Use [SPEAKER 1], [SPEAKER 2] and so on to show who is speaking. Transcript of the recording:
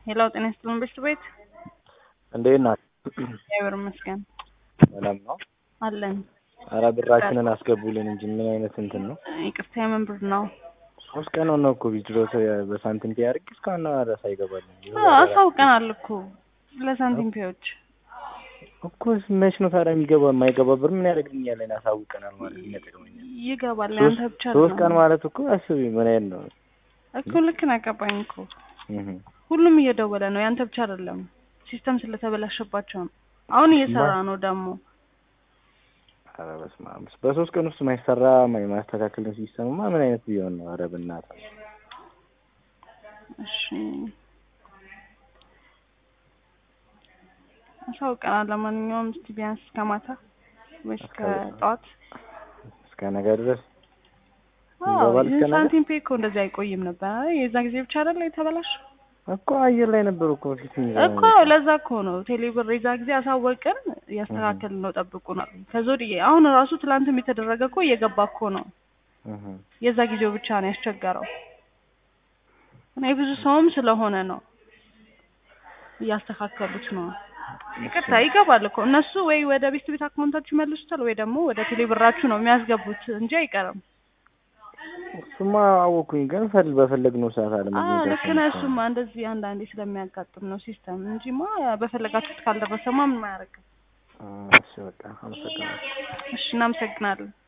[SPEAKER 1] ሄላው ጤና ይስጥልን ቤት ቤት
[SPEAKER 2] እንዴት ናት?
[SPEAKER 1] እግዚአብሔር ይመስገን
[SPEAKER 2] ሰላም ነው?
[SPEAKER 1] አለን።
[SPEAKER 2] ኧረ ብራችንን አስገቡልን እንጂ ምን አይነት እንትን ነው?
[SPEAKER 1] ይቅርታ የምን ብር ነው?
[SPEAKER 2] ሶስት ቀን ሆነው እኮ ቢድሮ በሳንቲም ፒ አድርጌ እስካሁን ድረስ አይገባልኝ
[SPEAKER 1] አሳውቀናል እኮ ለሳንቲም ፒዎች
[SPEAKER 2] እኮ መች ነው ታዲያ የሚገባ የማይገባ ብር ምን ያደርግልኛል? እኔ አሳውቀናል ማለት ምን ያጠቅመኛል?
[SPEAKER 1] ይገባል። ያንተ ብቻ
[SPEAKER 2] ሶስት ቀን
[SPEAKER 1] ነው
[SPEAKER 2] ማለት እኮ አስቢ ምን አይነት ነው?
[SPEAKER 1] እኮ ልክ ነው። ገባኝ እኮ
[SPEAKER 2] እህ
[SPEAKER 1] ሁሉም እየደወለ ነው። ያንተ ብቻ አይደለም። ሲስተም ስለተበላሸባቸው ነው። አሁን እየሰራ ነው ደግሞ
[SPEAKER 2] ኧረ በስመ አብ በሶስት ቀን ውስጥ ማይሰራ ማስተካከልን ሲስተምማ ምን አይነት ቢሆን ነው? ኧረ በእናትህ
[SPEAKER 1] እሺ አሳውቀናል። ለማንኛውም እስቲ ቢያንስ እስከ ማታ ወይስ እስከ ጠዋት
[SPEAKER 2] እስከ ነገ ድረስ ይገባል። እስከ ነገ
[SPEAKER 1] ሳንቲም ፔ እኮ እንደዚህ አይቆይም ነበር። አይ የዛ ጊዜ ብቻ አይደለ የተበላሽ
[SPEAKER 2] እኮ አየር ላይ ነበሩ እኮ ፊት
[SPEAKER 1] እኮ ለዛ እኮ ነው ቴሌብር የዛ ጊዜ አሳወቅን እያስተካከልን ነው ጠብቁ ነው። ከዛ ወዲህ አሁን ራሱ ትላንትም የተደረገ እኮ እየገባ እኮ ነው። የዛ ጊዜው ብቻ ነው ያስቸገረው እና የብዙ ሰውም ስለሆነ ነው እያስተካከሉት ነው። ይቅርታ ይገባል እኮ እነሱ ወይ ወደ ቤት ቤት አካውንታችሁ ይመልሱታል ወይ ደግሞ ወደ ቴሌብራችሁ ነው የሚያስገቡት እንጂ አይቀርም።
[SPEAKER 2] እሱማ አወኩኝ፣ ግን ፈል በፈለግነው ሰዓት አለ
[SPEAKER 1] አዎ ልክ ነህ። እሱማ እንደዚህ አንዳንዴ ስለሚያጋጥም ነው ሲስተም እንጂማ በፈለጋችሁት ካልደረሰማ ምን አያደርግም።
[SPEAKER 2] እሺ በቃ አመሰግናለሁ።
[SPEAKER 1] እሺ እናመሰግናለን።